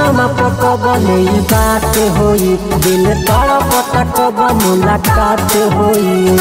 फोनमा पकबले बात होई दिल तड़प तकब मुलाकात होई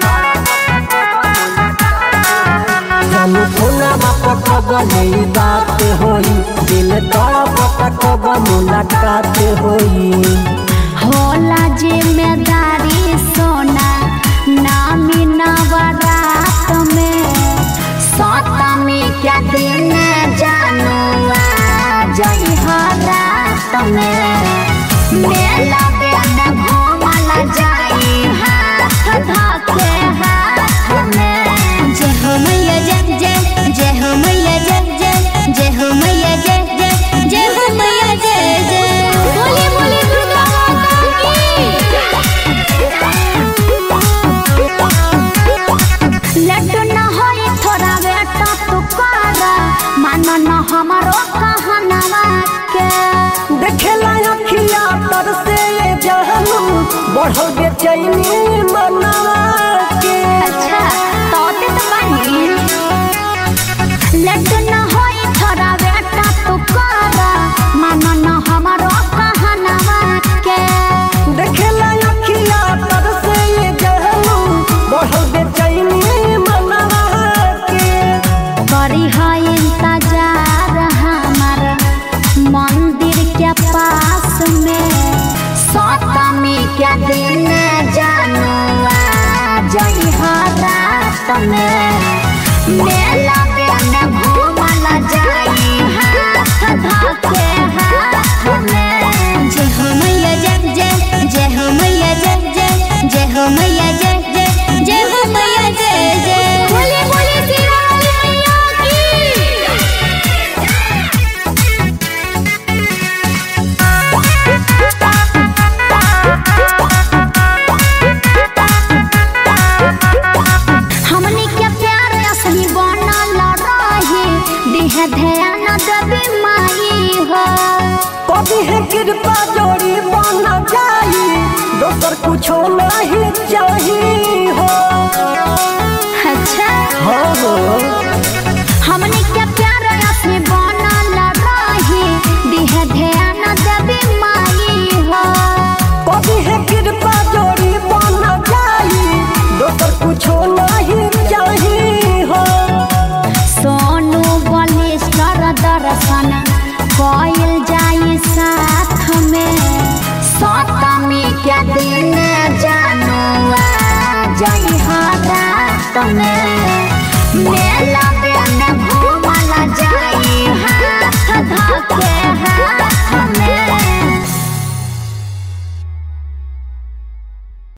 जानू फोनमा पकबले बात होई दिल तड़प तकब मुलाकात होई होला जिम्मेदारी सोना नामी नवरात में सतमी के दिन जानुआ जई हो रात में मेला बेन घूमल जाई हाथ धके हाथ में जे हो मैया जय जय जय हो मैया जय जय जय हो मैया जय जय जय हो मैया जय जय बोली बोली दुर्गा माता की लड्डू न होई थोड़ा बेटा तू कर मान न हमारो कहनवा के देखेला अखिया तर से जानू बढ़ल बेचैनी मनवा के अच्छा तोते तो बनी लड्डू न होई थोड़ा बेटा तू कर मान न हमारो कहनवा के देखेला अखिया तर से जानू बढ़ल बेचैनी मनवा के करी है इंतजार हमार मंदिर के पास में सतमी के दिन जानुआ जई हो रात में मेला बेन घूमल जाई हाथ धके हाथ में जय हो मैया जय जय जय हो मैया जय जय जय हो मैया जय जय जय हो मैया जय जय बोले बोले तेरा मैया की हमनी के प्यार असली बनल रही दिह ध्यान देवी माई हो कभी है कृपा जोड़ी बन जाई दोसर कुछो नहीं चाहिए हो अच्छा हाँ हो हमनी के प्यार असली बनल रही दिह ध्यान देवी माई हो कभी है कृपा जोड़ी बन जाई दोसर कुछो नहीं चाहिए हो सोनू बलिस्टर दर्शन कइल जाई साथ में सतमी के दिन